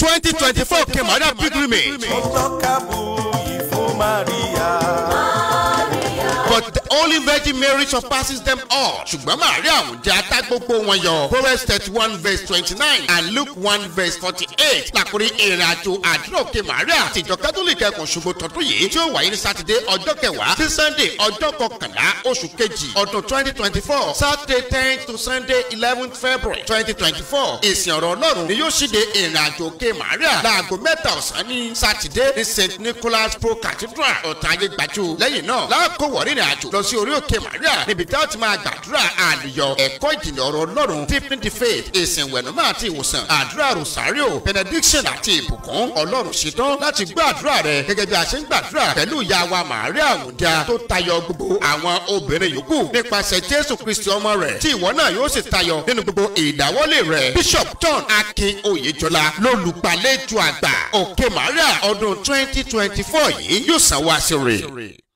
twenty twenty four kemaria pilgrimage. Ọlọ́kàbù ìfún Maria. But the Holy Virgin Mary surpasses them all. ṣùgbọ́n Màríà àwùjọ ata gbogbo wọn yọ. Proverbs thirty one verse twenty nine and Luke one verse forty eight. Làkúrí ìrìn àjò àdúrà òkè Màríà àti ìjọ kátólíìkì ẹkùn ṣubú tọdún yìí tí ó wáyé ní Sátidé ọjọ́ kẹwàá sí Sunday ọjọ́ kọkànlá oṣù kejì ọdún twenty twenty four Saturday ten to Sunday eleven February twenty twenty four. Ìsìn ọ̀rọ̀ Ọlọ́run ni yóò ṣíde ìrìn àjò òkè Màríà láago mẹ́ta ọ̀sán ní Sátidé ní St Nicholas Pro Cathedral ọ̀tàyé gbàjú. Lẹ́yìn náà láàkó wọ̀rí ìrìn àjò lọ sí orí òkè Màríà níbi tí a ti máa gbàdúrà àlùyọ ẹ̀kọ́ ìjìnlẹ̀ ọ̀rọ̀ Ọlọ́run deepening the faith ìsìn wẹ̀nùmọ́ àti ìwòsàn àdúrà rosario benediction àti ìbùkún Ọlọ́run ṣetán láti gbọ́ àdúrà rẹ gẹ́gẹ́ bí a ṣe ń gbàdúrà pẹ̀lú ìyá wa Màríà Àwùdá tó tayọ gbogbo àwọn obìnrin yòókù nípasẹ̀ Jésù Kristi ọmọ rẹ̀ tí ìwọ náà yóò sì tayọ nínú gbogbo ìdáwọ́lé rẹ̀ Bishop John Akin Oyèjọlá lólùgbàlejò àgbà òkè Màríà ọdún twenty twenty four yìí yóò sanwó àṣírí.